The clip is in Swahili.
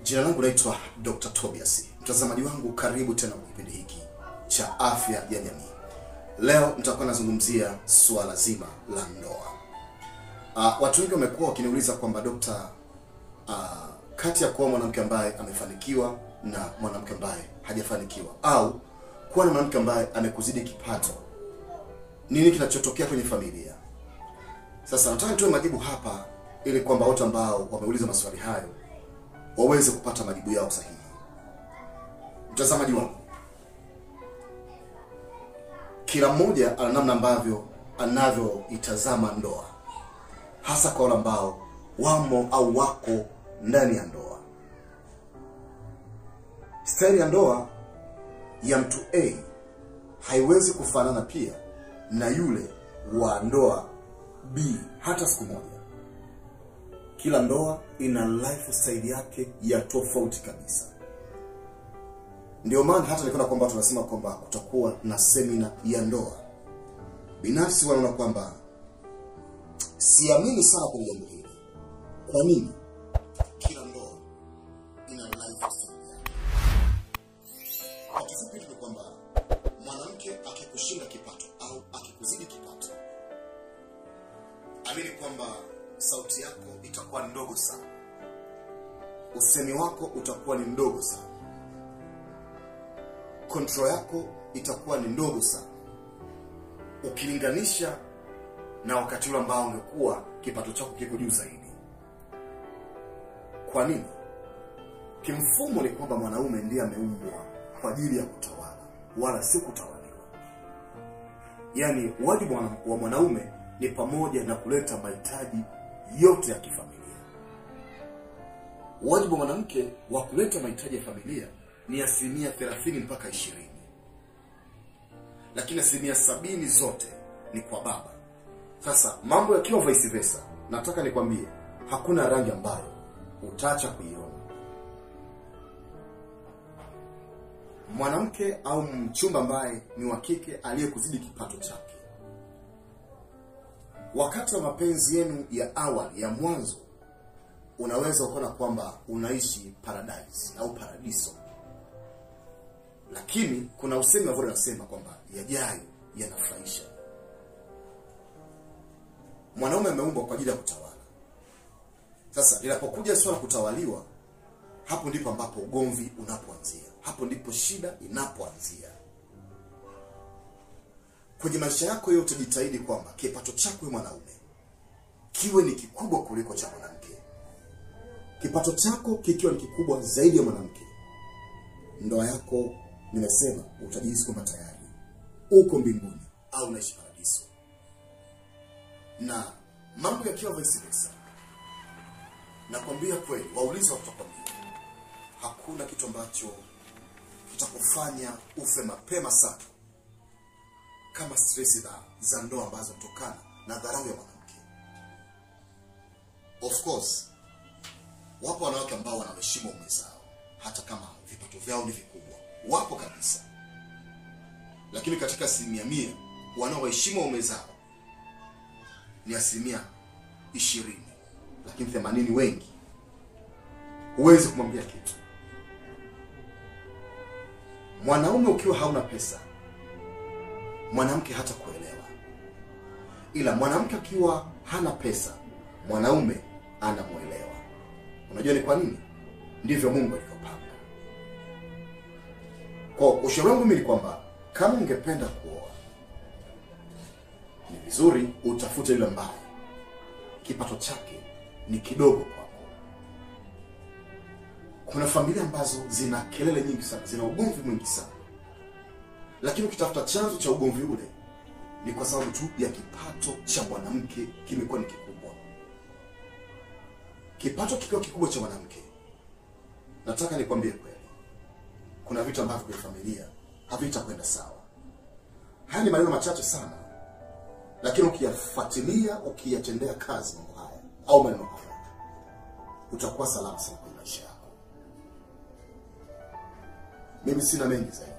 Jina langu naitwa Dr. Tobias. Mtazamaji wangu, karibu tena kwa kipindi hiki cha afya ya jamii. Leo nitakuwa nazungumzia suala zima la ndoa. Uh, watu wengi wamekuwa wakiniuliza kwamba dokta, uh, kati ya kuwa mwanamke ambaye amefanikiwa na mwanamke ambaye hajafanikiwa au kuwa na mwanamke ambaye amekuzidi kipato, nini kinachotokea kwenye familia? Sasa nataka nitoe majibu hapa ili kwamba wote ambao wameuliza maswali hayo waweze kupata majibu yao sahihi. Mtazamaji wangu, kila mmoja ana namna ambavyo anavyoitazama ndoa, hasa kwa wale ambao wamo au wako ndani ya ndoa. Staili ya ndoa ya mtu A haiwezi kufanana pia na yule wa ndoa B hata siku moja. Kila ndoa ina lifestyle yake ya tofauti kabisa. Ndio maana hata nikiona kwamba tunasema kwamba kutakuwa na semina ya ndoa, binafsi wanaona kwamba siamini sana kwenye jambo hili. Kwa nini? Kila ndoa ina lifestyle yake. Kwa kifupi tu ni kwamba mwanamke akikushinda kipato au akikuzidi kipato, amini kwamba sauti yako itakuwa ndogo sana, usemi wako utakuwa ni mdogo sana, control yako itakuwa ni ndogo sana ukilinganisha na wakati ule ambao ungekuwa kipato chako kiko juu zaidi. Kwa nini? Kimfumo ni kwamba mwanaume ndiye ameumbwa kwa ajili ya kutawala, wala si kutawaliwa. Yaani wajibu wa wa mwanaume ni pamoja na kuleta mahitaji yote ya kifamilia. Wajibu wa mwanamke wa kuleta mahitaji ya familia ni asilimia thelathini mpaka ishirini, lakini asilimia sabini zote ni kwa baba. Sasa mambo yakiwa vice versa, nataka nikwambie hakuna rangi ambayo utaacha kuiona. Mwanamke au mchumba ambaye ni wa kike aliyekuzidi kipato chake wakati wa mapenzi yenu ya awali ya mwanzo, unaweza ukaona kwamba unaishi paradise au paradiso, lakini kuna usemi ambao unasema kwamba yajayo yanafurahisha. Mwanaume ameumbwa kwa ajili ya kutawala. Sasa linapokuja swala kutawaliwa, hapo ndipo ambapo ugomvi unapoanzia, hapo ndipo shida inapoanzia kwenye maisha yako yote, jitahidi kwamba kipato chako wewe mwanaume kiwe ni kikubwa kuliko cha mwanamke. Kipato chako kikiwa ni kikubwa zaidi ya mwanamke, ndoa yako, nimesema utajihisi kwamba tayari uko mbinguni au unaishi paradiso. Na mambo yakiwa vice versa, nakwambia kweli, waulize watakwambia, hakuna kitu ambacho kitakufanya ufe mapema sana kama stress za, za ndoa ambazo kutokana na dharau ya mwanamke. Of course wapo wanawake ambao wanaheshimu ume zao hata kama vipato vyao ni vikubwa, wapo kabisa, lakini katika asilimia mia wanaoheshimu ume zao ni asilimia ishirini, lakini themanini wengi huwezi kumwambia kitu. Mwanaume ukiwa hauna pesa mwanamke hata kuelewa, ila mwanamke akiwa hana pesa mwanaume anamwelewa. Unajua ni kwa nini? Ndivyo Mungu alivyopanga. Kwa ushauri wangu mimi ni kwamba kama ungependa kuoa, ni vizuri utafute yule ambaye kipato chake ni kidogo kwako. Kuna familia ambazo zina kelele nyingi sana, zina ugomvi mwingi sana lakini ukitafuta chanzo cha ugomvi ule ni kwa sababu tu ya kipato cha mwanamke kimekuwa ni kikubwa. Kipato kikiwa kikubwa cha mwanamke, nataka nikwambie kweli, kuna vitu ambavyo kwenye familia havitakwenda sawa. Haya ni maneno machache sana, lakini ukiyafuatilia, ukiyatendea kazi mambo haya au maneno haya, utakuwa salama sana kwenye maisha yako. Mimi sina mengi zaidi